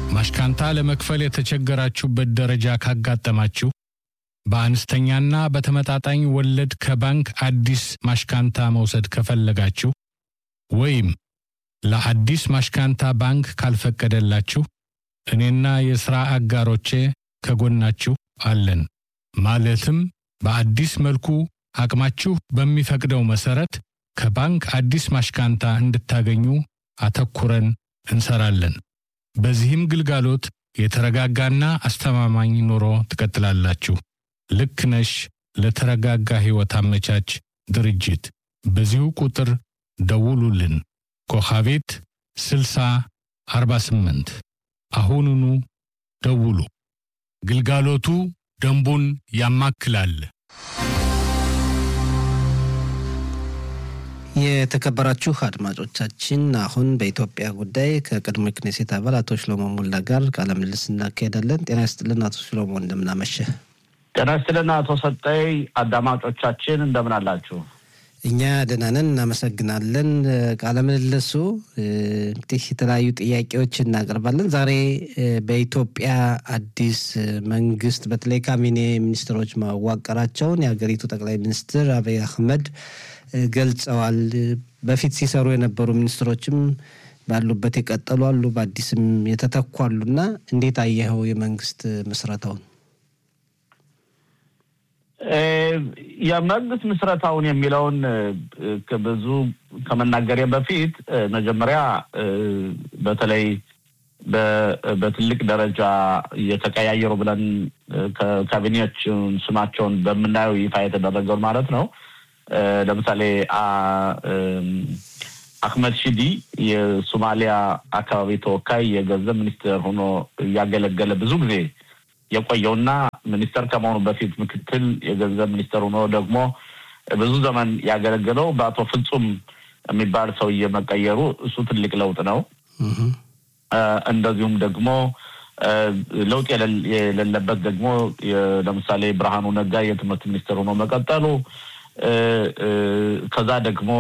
ማሽካንታ ለመክፈል የተቸገራችሁበት ደረጃ ካጋጠማችሁ በአነስተኛና በተመጣጣኝ ወለድ ከባንክ አዲስ ማሽካንታ መውሰድ ከፈለጋችሁ ወይም ለአዲስ ማሽካንታ ባንክ ካልፈቀደላችሁ እኔና የሥራ አጋሮቼ ከጎናችሁ አለን። ማለትም በአዲስ መልኩ አቅማችሁ በሚፈቅደው መሠረት ከባንክ አዲስ ማሽካንታ እንድታገኙ አተኩረን እንሰራለን። በዚህም ግልጋሎት የተረጋጋና አስተማማኝ ኑሮ ትቀጥላላችሁ። ልክ ነሽ ለተረጋጋ ሕይወት አመቻች ድርጅት። በዚሁ ቁጥር ደውሉልን። ኮኻቤት 60 48 አሁኑኑ ደውሉ። ግልጋሎቱ ደንቡን ያማክላል። የተከበራችሁ አድማጮቻችን አሁን በኢትዮጵያ ጉዳይ ከቅድሞ ክኔሴት አባል አቶ ሽሎሞ ሙላ ጋር ቃለ ምልልስ እናካሄዳለን። ጤና ይስጥልን አቶ ሽሎሞ፣ እንደምናመሸ። ጤና ይስጥልን አቶ ሰጠይ። አዳማጮቻችን እንደምን አላችሁ? እኛ ደህና ነን፣ እናመሰግናለን። ቃለ ምልልሱ እንግዲህ የተለያዩ ጥያቄዎች እናቀርባለን። ዛሬ በኢትዮጵያ አዲስ መንግስት በተለይ ካቢኔ ሚኒስትሮች ማዋቀራቸውን የሀገሪቱ ጠቅላይ ሚኒስትር አብይ አህመድ ገልጸዋል። በፊት ሲሰሩ የነበሩ ሚኒስትሮችም ባሉበት የቀጠሉ አሉ፣ በአዲስም የተተኩ አሉና እንዴት አየኸው የመንግስት ምስረታውን? የመንግስት ምስረታውን የሚለውን ብዙ ከመናገሬ በፊት መጀመሪያ በተለይ በትልቅ ደረጃ እየተቀያየሩ ብለን ካቢኔዎችን ስማቸውን በምናየው ይፋ የተደረገውን ማለት ነው። ለምሳሌ አህመድ ሺዲ የሶማሊያ አካባቢ ተወካይ የገንዘብ ሚኒስትር ሆኖ እያገለገለ ብዙ ጊዜ የቆየውና ሚኒስተር ከመሆኑ በፊት ምክትል የገንዘብ ሚኒስተር ሆኖ ደግሞ ብዙ ዘመን ያገለገለው በአቶ ፍጹም የሚባል ሰውዬ መቀየሩ እሱ ትልቅ ለውጥ ነው። እንደዚሁም ደግሞ ለውጥ የሌለበት ደግሞ ለምሳሌ ብርሃኑ ነጋ የትምህርት ሚኒስትር ሆኖ መቀጠሉ ከዛ ደግሞ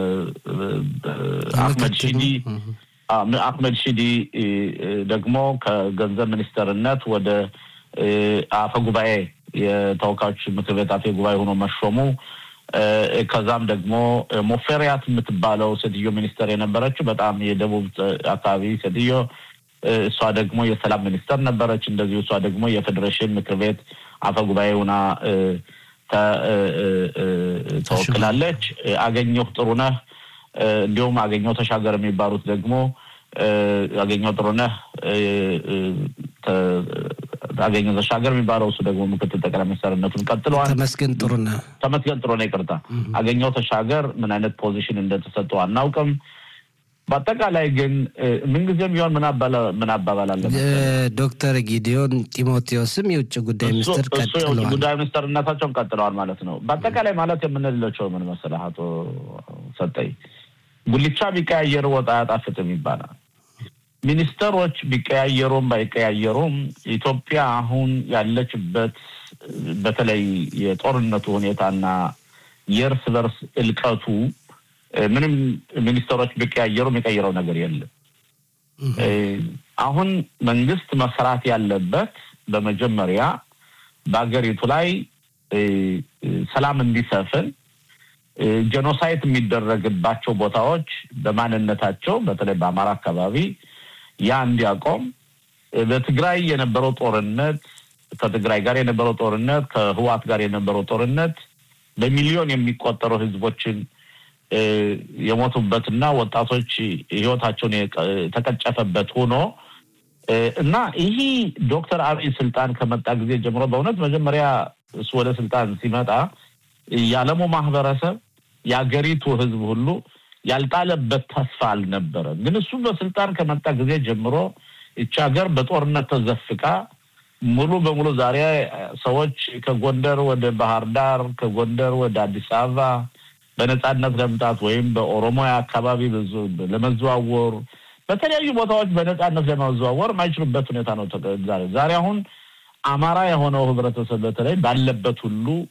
አህመድ ሺዲ አህመድ ሺዲ ደግሞ ከገንዘብ ሚኒስተርነት ወደ አፈ ጉባኤ የተወካዮች ምክር ቤት አፈ ጉባኤ ሆኖ መሾሙ ከዛም ደግሞ ሞፌሪያት የምትባለው ሴትዮ ሚኒስተር የነበረችው በጣም የደቡብ አካባቢ ሴትዮ እሷ ደግሞ የሰላም ሚኒስተር ነበረች። እንደዚሁ እሷ ደግሞ የፌዴሬሽን ምክር ቤት አፈ ጉባኤ ሆና ተወክላለች። አገኘሁ ጥሩነህ እንዲሁም አገኘሁ ተሻገር የሚባሉት ደግሞ አገኘሁ ጥሩነህ አገኘሁ ተሻገር የሚባለው እሱ ደግሞ ምክትል ጠቅላይ ሚኒስትርነቱን ቀጥለዋል። ተመስገን ጥሩነህ ተመስገን ጥሩነህ ይቅርታ፣ አገኘሁ ተሻገር ምን አይነት ፖዚሽን እንደተሰጠው አናውቅም። በአጠቃላይ ግን ምንጊዜም ቢሆን ምን አባባል አለ ዶክተር ጊዲዮን ጢሞቴዎስም የውጭ ጉዳይ ሚኒስትር እሱ የውጭ ጉዳይ ሚኒስትርነታቸውን ቀጥለዋል ማለት ነው። በአጠቃላይ ማለት የምንልላቸው ምን መሰለህ አቶ ሰጠኝ፣ ጉልቻ ቢቀያየር ወጥ አያጣፍጥም ይባላል። ሚኒስተሮች ቢቀያየሩም ባይቀያየሩም ኢትዮጵያ አሁን ያለችበት በተለይ የጦርነቱ ሁኔታና የእርስ በርስ እልቀቱ ምንም ሚኒስተሮች ቢቀያየሩ የሚቀይረው ነገር የለም። አሁን መንግስት መስራት ያለበት በመጀመሪያ በሀገሪቱ ላይ ሰላም እንዲሰፍን ጄኖሳይድ የሚደረግባቸው ቦታዎች በማንነታቸው በተለይ በአማራ አካባቢ ያ እንዲያቆም በትግራይ የነበረው ጦርነት ከትግራይ ጋር የነበረው ጦርነት ከህዋት ጋር የነበረው ጦርነት በሚሊዮን የሚቆጠሩ ህዝቦችን የሞቱበትና ወጣቶች ህይወታቸውን የተቀጨፈበት ሆኖ እና ይህ ዶክተር አብይ ስልጣን ከመጣ ጊዜ ጀምሮ በእውነት መጀመሪያ እሱ ወደ ስልጣን ሲመጣ የዓለሙ ማህበረሰብ የአገሪቱ ህዝብ ሁሉ ያልጣለበት ተስፋ አልነበረም። ግን እሱ በስልጣን ከመጣ ጊዜ ጀምሮ ይቺ ሀገር በጦርነት ተዘፍቃ ሙሉ በሙሉ ዛሬ ሰዎች ከጎንደር ወደ ባህር ዳር ከጎንደር ወደ አዲስ አበባ በነጻነት ለመምጣት ወይም በኦሮሞያ አካባቢ ለመዘዋወር በተለያዩ ቦታዎች በነጻነት ለመዘዋወር የማይችሉበት ሁኔታ ነው ዛሬ ዛሬ አሁን አማራ የሆነው ህብረተሰብ በተለይ ባለበት ሁሉ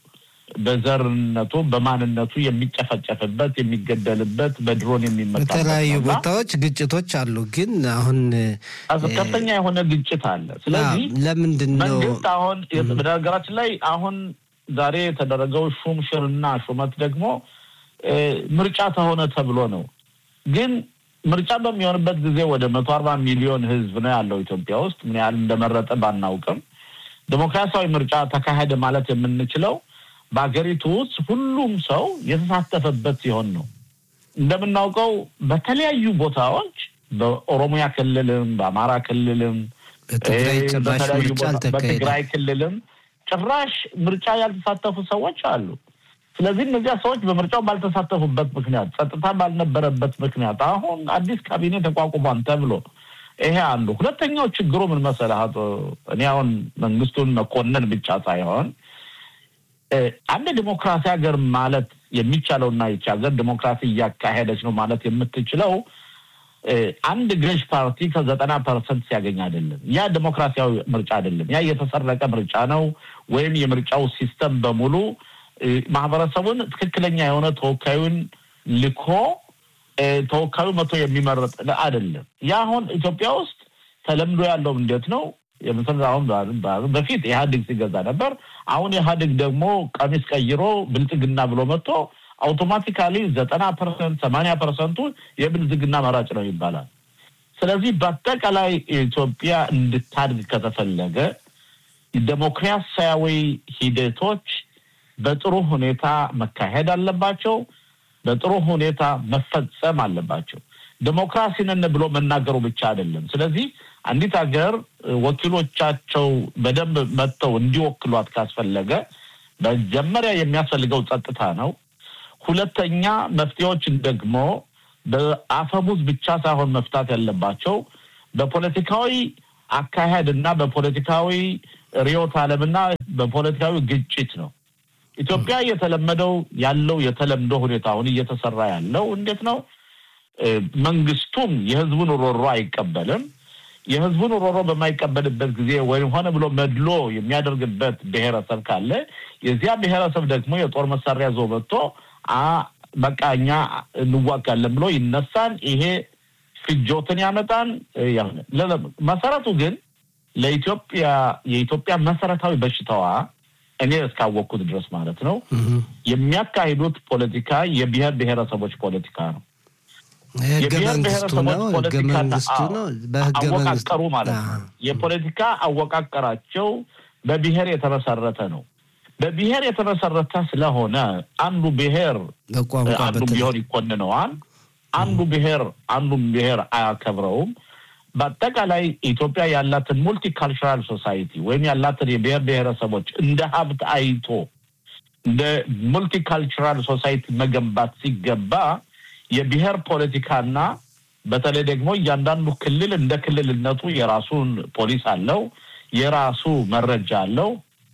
በዘርነቱ በማንነቱ የሚጨፈጨፍበት የሚገደልበት በድሮን የሚመጣበት በተለያዩ ነውና ቦታዎች ግጭቶች አሉ። ግን አሁን ከፍተኛ የሆነ ግጭት አለ። ስለዚህ ለምንድን ነው መንግስት አሁን በነገራችን ላይ አሁን ዛሬ የተደረገው ሹም ሽርና ሹመት ደግሞ እ፣ ምርጫ ተሆነ ተብሎ ነው። ግን ምርጫ በሚሆንበት ጊዜ ወደ መቶ አርባ ሚሊዮን ህዝብ ነው ያለው ኢትዮጵያ ውስጥ ምን ያህል እንደመረጠ ባናውቅም ዴሞክራሲያዊ ምርጫ ተካሄደ ማለት የምንችለው በሀገሪቱ ውስጥ ሁሉም ሰው የተሳተፈበት ሲሆን ነው። እንደምናውቀው በተለያዩ ቦታዎች በኦሮሚያ ክልልም በአማራ ክልልም በትግራይ እ፣ ጭራሽ በተለያዩ ምርጫ ቦታ- አልተካሄደም። በትግራይ ክልልም ጭራሽ ምርጫ ያልተሳተፉ ሰዎች አሉ። ስለዚህ እነዚያ ሰዎች በምርጫው ባልተሳተፉበት ምክንያት፣ ጸጥታ ባልነበረበት ምክንያት አሁን አዲስ ካቢኔ ተቋቁሟል ተብሎ ይሄ አንዱ። ሁለተኛው ችግሩ ምን መሰለህ አቶ እኔ አሁን መንግስቱን መኮንን ብቻ ሳይሆን እ፣ አንድ ዲሞክራሲ ሀገር ማለት የሚቻለውና ይቺ ሀገር ዲሞክራሲ እያካሄደች ነው ማለት የምትችለው እ፣ አንድ ገዥ ፓርቲ ከዘጠና ፐርሰንት ሲያገኝ አይደለም። ያ ዲሞክራሲያዊ ምርጫ አይደለም። ያ የተሰረቀ ምርጫ ነው። ወይም የምርጫው ሲስተም በሙሉ እ፣ ማህበረሰቡን ትክክለኛ የሆነ ተወካዩን ልኮ እ፣ ተወካዩ መቶ የሚመረጥ አይደለም። ያ አሁን ኢትዮጵያ ውስጥ ተለምዶ ያለው እንዴት ነው? የምስል አሁን በ- በፊት ኢህአዴግ ሲገዛ ነበር። አሁን ኢህአዴግ ደግሞ ቀሚስ ቀይሮ ብልጽግና ብሎ መጥቶ አውቶማቲካሊ ዘጠና ፐርሰንት ሰማንያ ፐርሰንቱ የብልጽግና መራጭ ነው ይባላል። ስለዚህ በአጠቃላይ ኢትዮጵያ እንድታድግ ከተፈለገ ዴሞክራሲያዊ ሂደቶች በጥሩ ሁኔታ መካሄድ አለባቸው። በጥሩ ሁኔታ መፈጸም አለባቸው። ዴሞክራሲ ነን ብሎ መናገሩ ብቻ አይደለም። ስለዚህ አንዲት ሀገር ወኪሎቻቸው በደንብ መጥተው እንዲወክሏት ካስፈለገ መጀመሪያ የሚያስፈልገው ጸጥታ ነው። ሁለተኛ መፍትሄዎችን ደግሞ በአፈሙዝ ብቻ ሳይሆን መፍታት ያለባቸው በፖለቲካዊ አካሄድ እና በፖለቲካዊ ርዕዮተ ዓለምና በፖለቲካዊ ግጭት ነው። ኢትዮጵያ የተለመደው ያለው የተለምዶ ሁኔታ አሁን እየተሰራ ያለው እንዴት ነው? እ፣ መንግስቱም የህዝቡን ሮሮ አይቀበልም። የህዝቡን ሮሮ በማይቀበልበት ጊዜ ወይም ሆነ ብሎ መድሎ የሚያደርግበት ብሔረሰብ ካለ የዚያ ብሔረሰብ ደግሞ የጦር መሳሪያ ዞ መጥቶ አ በቃ እኛ እንዋጋለን ብሎ ይነሳል። ይሄ ፍጆትን ያመጣን ያሆነ መሰረቱ ግን ለኢትዮጵያ የኢትዮጵያ መሰረታዊ በሽታዋ እኔ እስካወቅኩት ድረስ ማለት ነው የሚያካሂዱት ፖለቲካ የብሔር ብሔረሰቦች ፖለቲካ ነው። ህገ የብሔር መንግስቱ ብሔረሰቦች ነው። ህገ ፖለቲካ መንግስቱ ነው። በህገ መንግስቱ አወቃቀሩ ማለት ነው። የፖለቲካ አወቃቀራቸው በብሔር የተመሰረተ ነው። በብሔር የተመሰረተ ስለሆነ አንዱ ብሔር በቋንቋ አንዱ በተለይ ቢሆን ይኮንነዋል። አንዱ ብሔር አንዱን ብሔር አያከብረውም። በአጠቃላይ ኢትዮጵያ ያላትን ሙልቲካልቸራል ሶሳይቲ ወይም ያላትን የብሔር ብሔረሰቦች እንደ ሀብት አይቶ እንደ ሙልቲካልቸራል ሶሳይቲ መገንባት ሲገባ የብሔር ፖለቲካና በተለይ ደግሞ እያንዳንዱ ክልል እንደ ክልልነቱ የራሱን ፖሊስ አለው፣ የራሱ መረጃ አለው።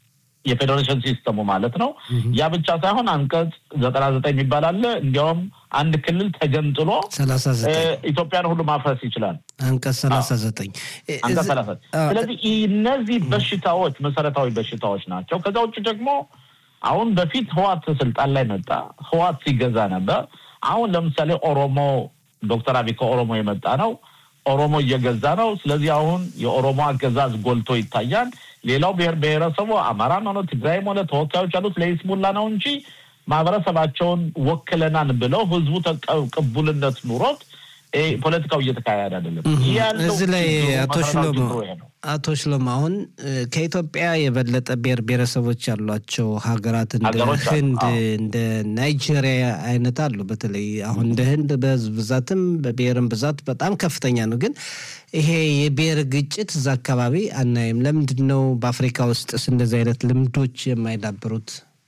የፌዴሬሽን ሲስተሙ ማለት ነው። ያ ብቻ ሳይሆን አንቀጽ ዘጠና ዘጠኝ የሚባል አለ። እንዲያውም አንድ ክልል ተገንጥሎ ሰላሳ እ፣ ዘጠኝ ኢትዮጵያን ሁሉ ማፍረስ ይችላል። አንቀጽ ሰላሳ ዘጠኝ አንቀጽ ሰላሳ አዎ። ስለዚህ እነዚህ በሽታዎች መሰረታዊ በሽታዎች ናቸው። ከዛ ውጭ ደግሞ አሁን በፊት ህዋት ስልጣን ላይ መጣ። ህዋት ሲገዛ ነበር። አሁን ለምሳሌ ኦሮሞ ዶክተር አብይ ከኦሮሞ የመጣ ነው። ኦሮሞ እየገዛ ነው። ስለዚህ አሁን የኦሮሞ አገዛዝ ጎልቶ ይታያል። ሌላው ብሔር ብሔረሰቡ አማራም ሆነ ትግራይም ሆነ ተወካዮች ያሉት ለይስሙላ ነው እንጂ ማህበረሰባቸውን ወክለናን ብለው ህዝቡ ተቀ- ቅቡልነት ኑሮት እ፣ ፖለቲካው እየተካሄደ አይደለም። ይህ ያለው እዚህ ላይ ችግሩ፣ አቶ መሰረታዊ ሽሎሞ ችግሩ ይሄ ነው። አቶ ሽሎሞ አሁን እ፣ ከኢትዮጵያ የበለጠ ብሔር ብሔረሰቦች ያሏቸው ሀገራት እንደ ሀገሮች አሉ። ህንድ አዎ። እንደ ናይጄሪያ አይነት አሉ። በተለይ አሁን እንደ ህንድ በህዝብ ብዛትም በብሔርም ብዛት በጣም ከፍተኛ ነው። ግን ይሄ የብሔር ግጭት እዛ አካባቢ አናይም። ለምንድን ነው በአፍሪካ ውስጥስ እንደዚህ አይነት ልምዶች የማይዳብሩት?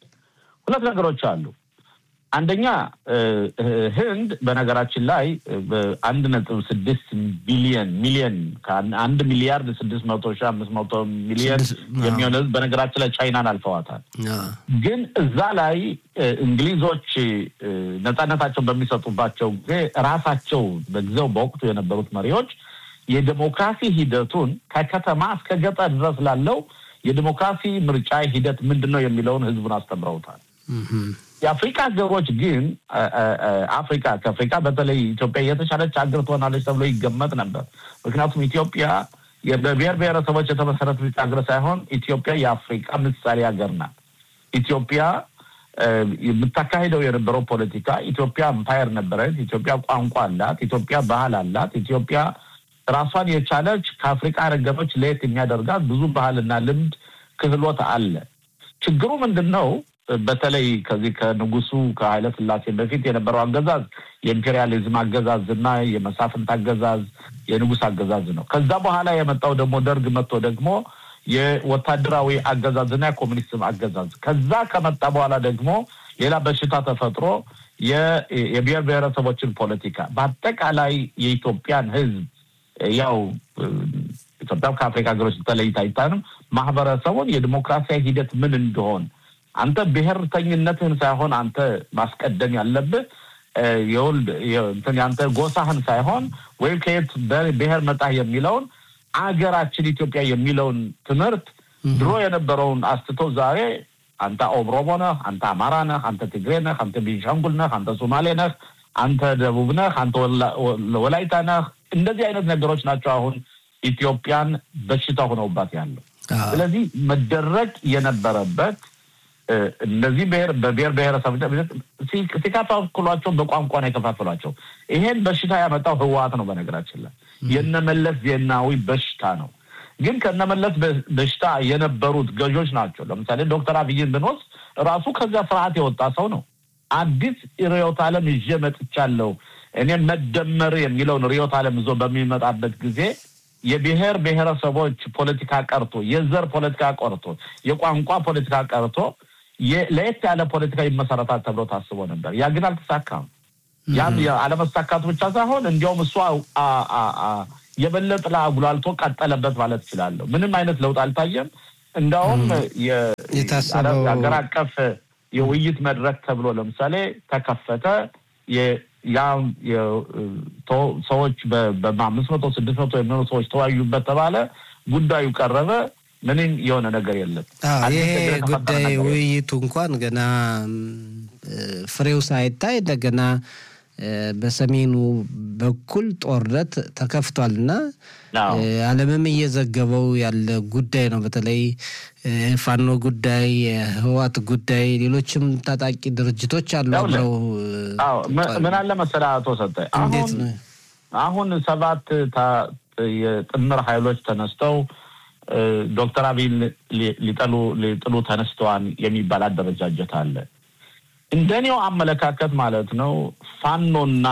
ሁለት ነገሮች አሉ። አንደኛ እ፣ እ፣ ህንድ በነገራችን ላይ እ፣ በአንድ ነጥብ ስድስት ቢሊየን ሚሊየን ከአን- አንድ ሚሊያርድ ስድስት መቶ ሺህ አምስት መቶ ሚሊየን ስድስት- አዎ። የሚሆን ህዝብ በነገራችን ላይ ቻይናን አልፈዋታል። አዎ። ግን እዛ ላይ እ፣ እንግሊዞች እ፣ ነጻነታቸውን በሚሰጡባቸው ጊዜ ራሳቸው በጊዜው በወቅቱ የነበሩት መሪዎች የዴሞክራሲ ሂደቱን ከከተማ እስከ ገጠር ድረስ ላለው የዴሞክራሲ ምርጫ ሂደት ምንድን ነው የሚለውን ህዝቡን አስተምረውታል። የአፍሪካ ሀገሮች ግን አፍሪካ ከአፍሪካ በተለይ ኢትዮጵያ የተሻለች ሀገር ትሆናለች ተብሎ ይገመት ነበር። ምክንያቱም ኢትዮጵያ በብሔር ብሔረሰቦች የተመሰረተች ሀገር ሳይሆን ኢትዮጵያ የአፍሪካ ምሳሌ ሀገር ናት። ኢትዮጵያ የምታካሂደው የነበረው ፖለቲካ ኢትዮጵያ እምፓየር ነበረች። ኢትዮጵያ ቋንቋ አላት። ኢትዮጵያ ባህል አላት። ኢትዮጵያ ራሷን የቻለች ከአፍሪካ ሀገሮች ለየት የሚያደርጋት ብዙ ባህልና ልምድ ክህሎት አለ። ችግሩ ምንድን ነው? በተለይ ከዚህ ከንጉሱ ከኃይለ ሥላሴ በፊት የነበረው አገዛዝ የኢምፔሪያሊዝም አገዛዝ እና የመሳፍንት አገዛዝ የንጉስ አገዛዝ ነው። ከዛ በኋላ የመጣው ደግሞ ደርግ መጥቶ ደግሞ የወታደራዊ አገዛዝና የኮሚኒስት አገዛዝ ከዛ ከመጣ በኋላ ደግሞ ሌላ በሽታ ተፈጥሮ የብሔር ብሔረሰቦችን ፖለቲካ በአጠቃላይ የኢትዮጵያን ሕዝብ ያው ኢትዮጵያ ከአፍሪካ ሀገሮች ተለይታ አይታንም ማህበረሰቡን የዲሞክራሲያዊ ሂደት ምን እንደሆን አንተ ብሔርተኝነትህን ሳይሆን አንተ ማስቀደም ያለብህ የወልድ እንትን ያንተ ጎሳህን ሳይሆን ወይም ከየት ብሔር መጣህ የሚለውን አገራችን ኢትዮጵያ የሚለውን ትምህርት ድሮ የነበረውን አስትተው ዛሬ አንተ ኦሮሞ ነህ፣ አንተ አማራ ነህ፣ አንተ ትግሬ ነህ፣ አንተ ቤንሻንጉል ነህ፣ አንተ ሶማሌ ነህ፣ አንተ ደቡብ ነህ፣ አንተ ወላይታ ነህ። እንደዚህ አይነት ነገሮች ናቸው አሁን ኢትዮጵያን በሽታ ሆነውባት ያለው። ስለዚህ መደረግ የነበረበት እነዚህ ብሔር በብሔር ብሔረሰብ ሲከፋፍሏቸው በቋንቋ ነው የከፋፍሏቸው። ይሄን በሽታ ያመጣው ህወሓት ነው። በነገራችን ላይ የነመለስ ዜናዊ በሽታ ነው። ግን ከነመለስ በሽታ የነበሩት ገዦች ናቸው። ለምሳሌ ዶክተር አብይን ብንወስድ ራሱ ከዚያ ስርዓት የወጣ ሰው ነው። አዲስ ርዕዮተ ዓለም ይዤ መጥቻለሁ። እኔ መደመር የሚለውን ርዕዮተ ዓለም ይዞ በሚመጣበት ጊዜ የብሔር ብሔረሰቦች ፖለቲካ ቀርቶ የዘር ፖለቲካ ቀርቶ የቋንቋ ፖለቲካ ቀርቶ ለየት ያለ ፖለቲካ ይመሰረታል ተብሎ ታስቦ ነበር። ያ ግን አልተሳካም። ያም አለመሳካቱ ብቻ ሳይሆን እንዲያውም እሱ የበለጠ አጉላልቶ ቀጠለበት ማለት እችላለሁ። ምንም አይነት ለውጥ አልታየም። እንዲያውም የሀገር አቀፍ የውይይት መድረክ ተብሎ ለምሳሌ ተከፈተ። ያም ሰዎች በአምስት መቶ ስድስት መቶ የሚሆኑ ሰዎች ተወያዩበት ተባለ። ጉዳዩ ቀረበ። ምንም የሆነ ነገር የለም። ይሄ ጉዳይ ውይይቱ እንኳን ገና ፍሬው ሳይታይ እንደገና በሰሜኑ በኩል ጦርነት ተከፍቷል እና ዓለምም እየዘገበው ያለ ጉዳይ ነው። በተለይ ፋኖ ጉዳይ፣ የህዋት ጉዳይ፣ ሌሎችም ታጣቂ ድርጅቶች አሉ አብረው ምን አለ መሰለህ አቶ ሰጠኝ አሁን አሁን ሰባት የጥምር ኃይሎች ተነስተው ዶክተር አብይን ሊጠሉ ሊጥሉ ተነስተዋል የሚባል አደረጃጀት አለ። እንደኔው አመለካከት ማለት ነው ፋኖና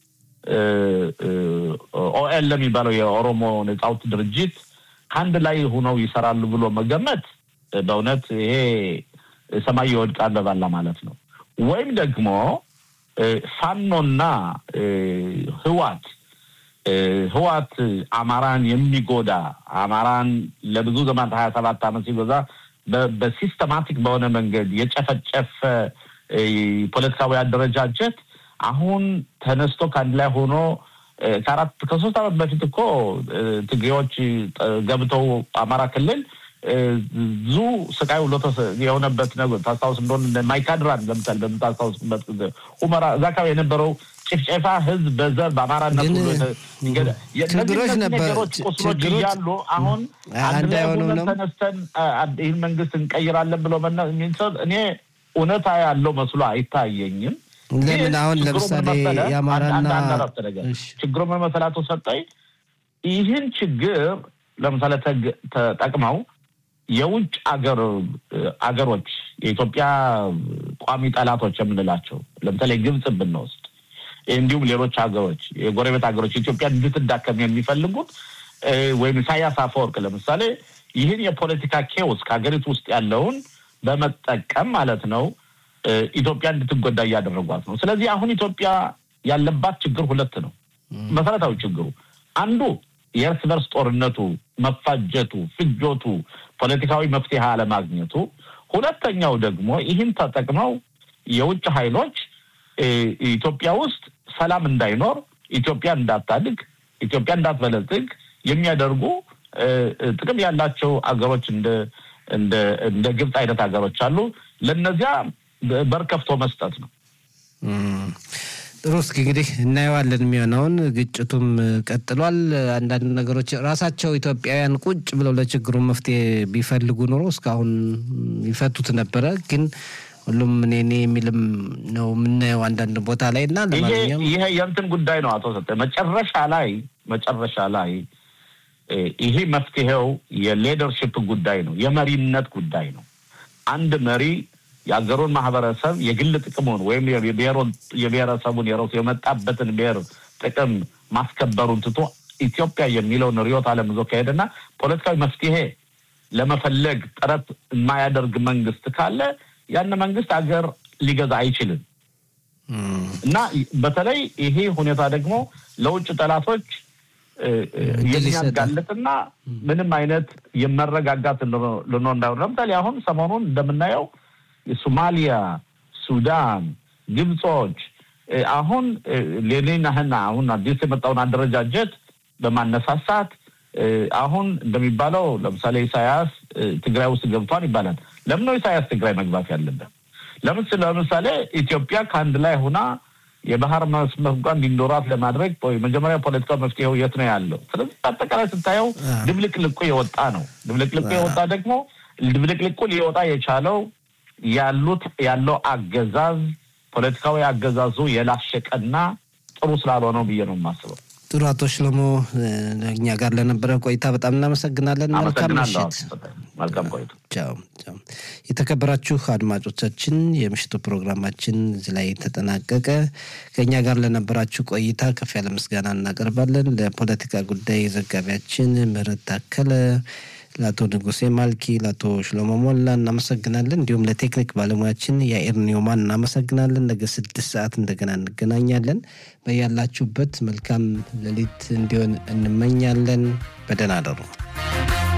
ኦኤል የሚባለው የኦሮሞ ነጻ አውጪ ድርጅት ከአንድ ላይ ሆነው ይሰራሉ ብሎ መገመት በእውነት ይሄ ሰማይ ይወድቃል በባላ ማለት ነው። ወይም ደግሞ ፋኖና ህዋት ህዋት አማራን የሚጎዳ አማራን ለብዙ ዘመን ሀያ ሰባት ዓመት ሲጎዛ በሲስተማቲክ በሆነ መንገድ የጨፈጨፈ ፖለቲካዊ አደረጃጀት አሁን ተነስቶ ከአንድ ላይ ሆኖ ከአራት ከሶስት ዓመት በፊት እኮ ትግሬዎች ገብተው አማራ ክልል ብዙ ስቃይ ውሎ የሆነበት ነገር ታስታውስ እንደሆነ ማይካድራን ለምሳሌ በምታስታውስበት ጊዜ ሁመራ እዛ አካባቢ የነበረው ጭፍጨፋ ህዝብ በዘር በአማራነት ችግሮች ነበር ቁስሎች እያሉ አሁን አንድ ላይ ሆነን ተነስተን ይህን መንግስት እንቀይራለን ብሎ እኔ እውነታ ያለው መስሎ አይታየኝም። ለምን አሁን ለምሳሌ የአማራና ችግሩ ምን መሰለህ አቶ ሰጠኝ ይህን ችግር ለምሳሌ ተጠቅመው የውጭ አገር አገሮች የኢትዮጵያ ቋሚ ጠላቶች የምንላቸው ለምሳሌ ግብፅ ብንወስድ እንዲሁም ሌሎች ሀገሮች የጎረቤት ሀገሮች ኢትዮጵያ እንድትዳከም የሚፈልጉት ወይም ኢሳያስ አፈወርቅ ለምሳሌ ይህን የፖለቲካ ኬዎስ ከሀገሪቱ ውስጥ ያለውን በመጠቀም ማለት ነው ኢትዮጵያ እንድትጎዳ እያደረጓት ነው። ስለዚህ አሁን ኢትዮጵያ ያለባት ችግር ሁለት ነው። መሰረታዊ ችግሩ አንዱ የእርስ በርስ ጦርነቱ፣ መፋጀቱ፣ ፍጆቱ፣ ፖለቲካዊ መፍትሄ አለማግኘቱ፣ ሁለተኛው ደግሞ ይህን ተጠቅመው የውጭ ኃይሎች ኢትዮጵያ ውስጥ ሰላም እንዳይኖር፣ ኢትዮጵያ እንዳታድግ፣ ኢትዮጵያ እንዳትበለጽግ የሚያደርጉ ጥቅም ያላቸው አገሮች እንደ እንደ ግብፅ አይነት ሀገሮች አሉ። ለነዚያ በር ከፍቶ መስጠት ነው። ጥሩ። እስኪ እንግዲህ እናየዋለን የሚሆነውን። ግጭቱም ቀጥሏል። አንዳንድ ነገሮች ራሳቸው ኢትዮጵያውያን ቁጭ ብለው ለችግሩ መፍትሄ ቢፈልጉ ኑሮ እስካሁን ይፈቱት ነበረ። ግን ሁሉም እኔ እኔ የሚልም ነው የምናየው አንዳንድ ቦታ ላይ እና ለማንኛውም ይሄ የእንትን ጉዳይ ነው አቶ ሰጠ መጨረሻ ላይ መጨረሻ ላይ ይሄ መፍትሄው የሌደርሽፕ ጉዳይ ነው፣ የመሪነት ጉዳይ ነው። አንድ መሪ የአገሩን ማህበረሰብ የግል ጥቅሙን ወይም የብሔረሰቡን የረሱ የመጣበትን ብሔር ጥቅም ማስከበሩን ትቶ ኢትዮጵያ የሚለውን ርዕዮተ ዓለም ይዞ ከሄደና ፖለቲካዊ መፍትሄ ለመፈለግ ጥረት የማያደርግ መንግስት ካለ ያን መንግስት አገር ሊገዛ አይችልም እና በተለይ ይሄ ሁኔታ ደግሞ ለውጭ ጠላቶች የሚያጋልጥና ምንም አይነት የመረጋጋት ልኖር እንዳይሆን ለምሳሌ አሁን ሰሞኑን እንደምናየው የሶማሊያ፣ ሱዳን፣ ግብጾች አሁን ሌኒናህና አሁን አዲስ የመጣውን አደረጃጀት በማነሳሳት አሁን እንደሚባለው ለምሳሌ ኢሳያስ ትግራይ ውስጥ ገብቷን ይባላል። ለምን ነው ኢሳያስ ትግራይ መግባት ያለበት? ለምን ለምሳሌ ኢትዮጵያ ከአንድ ላይ ሆና የባህር መስመር እንኳን እንዲኖራት ለማድረግ መጀመሪያ ፖለቲካዊ መፍትሄው የት ነው ያለው? ስለዚህ አጠቃላይ ስታየው ድብልቅልቁ የወጣ ነው። ድብልቅልቁ የወጣ ደግሞ ድብልቅልቁ ሊወጣ የቻለው ያሉት ያለው አገዛዝ ፖለቲካዊ አገዛዙ የላሸቀና ጥሩ ስላልሆነው ብዬ ነው የማስበው። ጥሩ አቶ ሽሎሞ እኛ ጋር ለነበረ ቆይታ በጣም እናመሰግናለን። መልካም ምሽት። መልካም ቆይታ። ቻው ቻው። የተከበራችሁ አድማጮቻችን የምሽቱ ፕሮግራማችን እዚህ ላይ ተጠናቀቀ። ከእኛ ጋር ለነበራችሁ ቆይታ ከፍ ያለ ምስጋና እናቀርባለን። ለፖለቲካ ጉዳይ ዘጋቢያችን ምህረት ታከለ ለአቶ ንጉሴ ማልኪ፣ ለአቶ ሽሎሞ ሞላ እናመሰግናለን። እንዲሁም ለቴክኒክ ባለሙያችን የአኤር ኒውማን እናመሰግናለን። ነገ ስድስት ሰዓት እንደገና እንገናኛለን። በያላችሁበት መልካም ሌሊት እንዲሆን እንመኛለን። በደህና አደሩ።